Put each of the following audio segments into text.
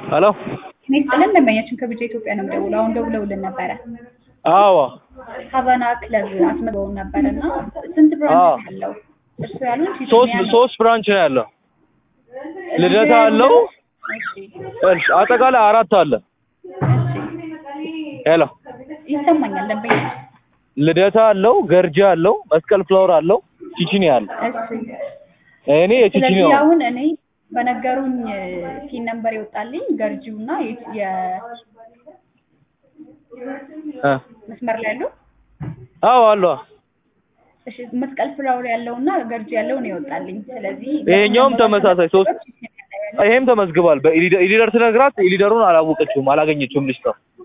ሄሎ ሚስጥልን ደንበኛችን ከብቻ ኢትዮጵያ ነው የምደውለው። አሁን ደውለውልን ነበረ። አዎ ሀቫና ክለብ አስመዘገቡን ነበር እና ስንት አዎ። ብራንች ያለው እርሱ ያሉን ሶስት ሶስት ብራንች ነው ያለው። ልደታ አለው። እሺ አጠቃላይ አራት አለ። ሄሎ ይሰማኛል ደንበኛ ልደታ አለው፣ ገርጂ አለው፣ መስቀል ፍላወር አለው፣ ቺቺኒ አለ። እሺ እኔ የቺቺኒ ስለዚህ ነው። አሁን እኔ በነገሩኝ ፒን ነምበር ይወጣልኝ ገርጂው እና የ- እ መስመር ላይ ያለው አዎ አለ። እሺ መስቀል ፍላወር ያለው እና ገርጂ ያለው ነው ይወጣልኝ። ስለዚህ ይሄኛውም ተመሳሳይ ሶስት ይሄም ተመዝግቧል። በኢሊደር ኢሊደር ስነግራት ኢሊደሩን አላወቀችውም፣ አላገኘችውም ልጅቷ።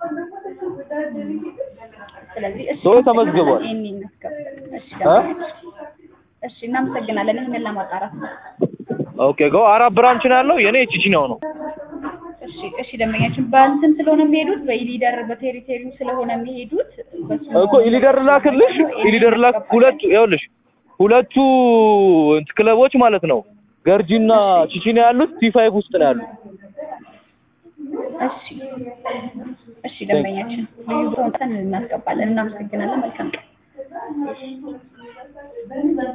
ስለዚህ እሺ ሶ ተመዝግቧል። ይሄን እናስገባለን። እሺ ደንበኛችን። እሺ እናመሰግናለን። ይሄንን ለማጣራት ነው። ኦኬ ጎ አራት ብራንች ነው ያለው። የኔ ቺቺኒው ነው። እሺ እሺ ደንበኛችን በእንትን ስለሆነ የሚሄዱት በኢሊደር በቴሪቴሪው ስለሆነ የሚሄዱት በሱ እኮ ኢሊደር ላክልሽ፣ ኢሊደር ላክ ሁለቱ ይኸውልሽ፣ ሁለቱ እንት ክለቦች ማለት ነው ገርጂና ቺቺኒ ያሉት ቲ5 ውስጥ ነው ያሉት። እሺ እሺ ደንበኛችን ልዩ ቦታን እናስገባለን። እናመሰግናለን። መልካም ቀን